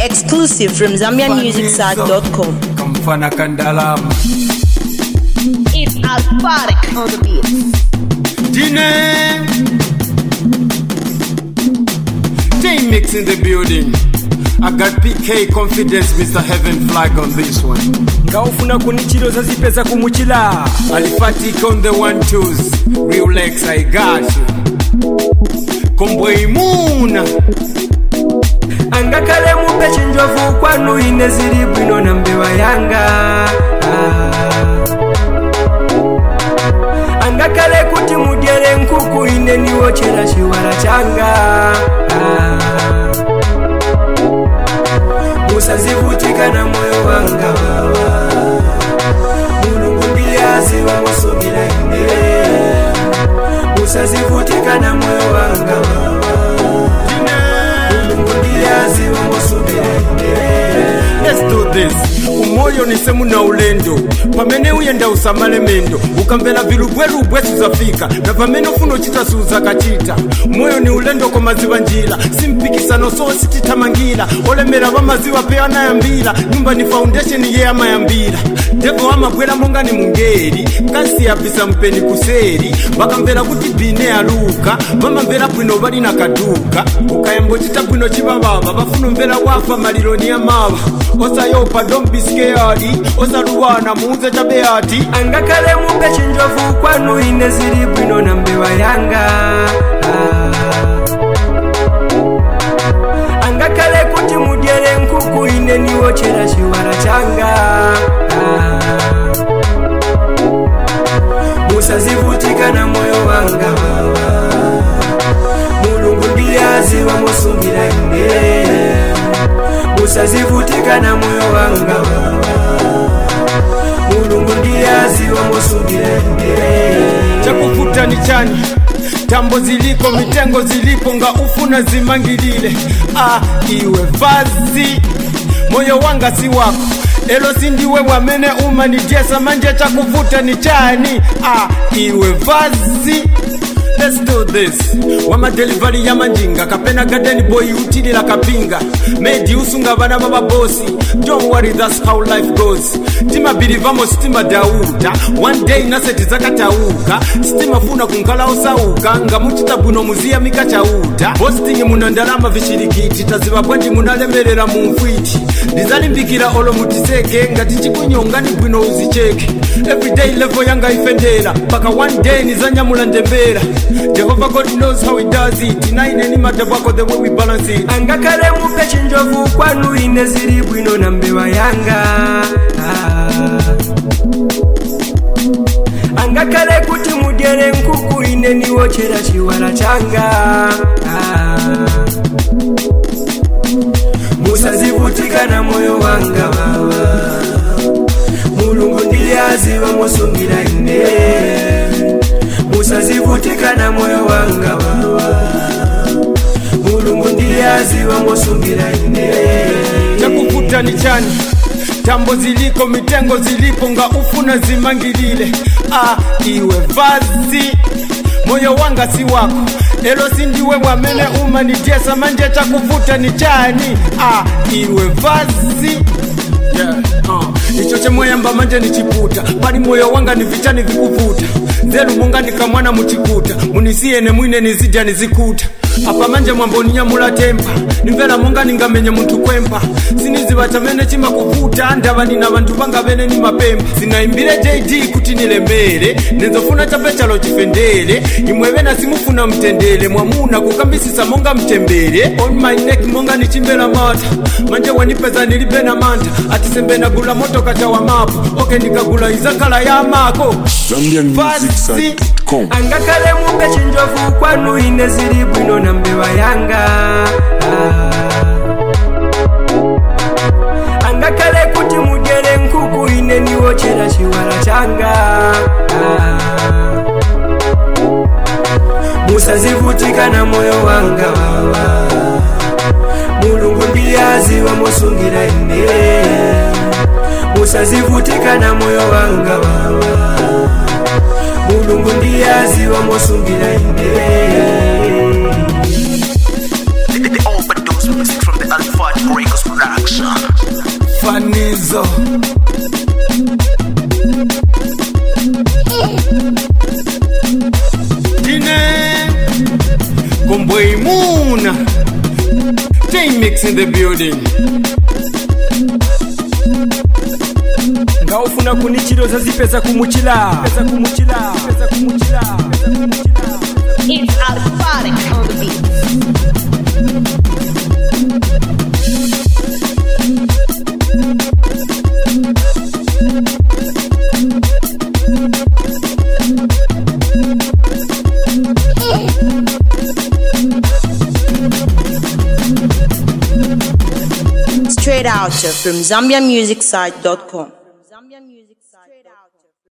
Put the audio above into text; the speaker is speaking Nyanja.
Exclusive from ZambianMusicSite.com. kamfana kandalama It's Alphatic on the beat. dine J-Mix in the building I got PK confidence Mr. Heaven flag on this one ngaufuna kunichiloza zipeza kumuchila Alifatic on the one twos Real Lex I got you Kombo imuna angakale mupe chinjovu kwanu ine zili bwino na mbewa yanga Ah. angakale kuti mudyere nkuku ine niwochera chiwala changa Ah. musazivutika na moyo wanga wawa mulungu ndiye aziwa musumira ine musazivutika na moyo wanga wawa mulungu ndiye aziwa musumira ine Let's do this umoyo ni semu na ulendo pamene uyenda usamale mendo ukamvera vilubwerubwe suzafika na pamene ufuna uchita suzakachita moyo ni ulendo kwa maziwa njira simpikisano so sititamangira olemera vamaziwa pe anayambira nyumba ni foundation ye amayambira devo amabwera monga ni mungeri kasi yabvisa mpeni kuseri vakamvera kuti bine aluka vamamvera bwino vali na kaduka ukayambochita bwino chivavava vafuna mvera wafa maliloni ya mava osayopa don't be scared osaluwana muuze chabeati angakale mupe chinjovu kwanu ine zili bwino na mbewa yanga Ah. angakale kuti mudyere nkuku ine niwochera chiwala changa Ah. musazivutika na moyo wanga wawa mulungu ndiye aziwa musungira ine musazivutika na moyo wanga wawa mulungu ndiye aziwa musungira ine chakuvuta ni chani tambo ziliko mitengo zilipo nga ufuna zimangilile ah, iwe vazi moyo wanga si wako elo sindiwe wamene umanijesa manje chakuvuta ni chani ah, iwe vazi Let's do this wamadelivari ya manjinga kapena garden boy utilila kapinga medi usunga vana va vabosi don't worry that's how life goes timabilivamo sitima dauta one day naseti zakatauka sitimafuna kunkala osauka nga muchita bwino muziyamika chauta bosting muna ndalama vishirikiti taziva bwanji munalemerera mumfwiti ndizalimbikira olo mutiseke ngati chikunyonga ni bwino uzicheke everyday level yanga ifendera mpaka one day nizanyamula ndembera jehovah god knows how he does it naine ni madabwako the way we balance it angakale mupe chinjovu kwanu ine zili bwino na mbewa yanga Ah. angakale kuti mudyere nkuku ine niwochera chiwala changa Ah. musazivutika na moyo wanga wawa mulungu ndiye aziwa musungira ine musazivutika na moyo wanga wawa mulungu ndiye aziwa musungira ine chakuvuta ni chani tambo ziliko mitengo zilipo nga ufuna zimangilile ah, iwe vazi moyo wanga si wako elo sindiwe wamene umanijesa manje chakuvuta ni chani ah, iwe vazi Yeah, uh. icho chemweyamba manje nichiputa pali moyo wanga ni vichani vikuvuta nzeru monga nikamwana muchikuta munisiyene mwine nizidya nizikuta apa manje mwamboninyamula tempa nimvera monga ningamenye munthu kwempa siniziva chamene chimakuvuta ndava nina vanthu vanga vene ni mapempa zinaimbire jd kuti nilembere nenzofuna chapechalo chifendere imwevena simufuna mtendere mwamuna kukambisisa monga mtembere on my neck monga nichimbera mata manje wanipeza nilibe na manta atisembe nagula motoka cha wamapo oke nikagula izakala ya mako ZambianMusicSite.com. angakale mupe chinjovu kwanu ine zili bwino na mbewa yanga Ah. angakale kuti mudyere nkuku ine niwochera chiwala changa Ah. musazivutika na moyo wanga wawa mulungu ndiye aziwa musungira ine musazivutika na moyo wanga wawa mulungu ndiye aziwa musungira ine The overdose music from the Alpha Breakers fanizo Dine Comboy Moon J-Mix in the building ngaufuna kunichiroza zipeza kumuchila peza kumuchila peza kumuchila peza kumuchila It's Alphatic on the beat. Straight out from ZambiaMusicSite.com. Straight out.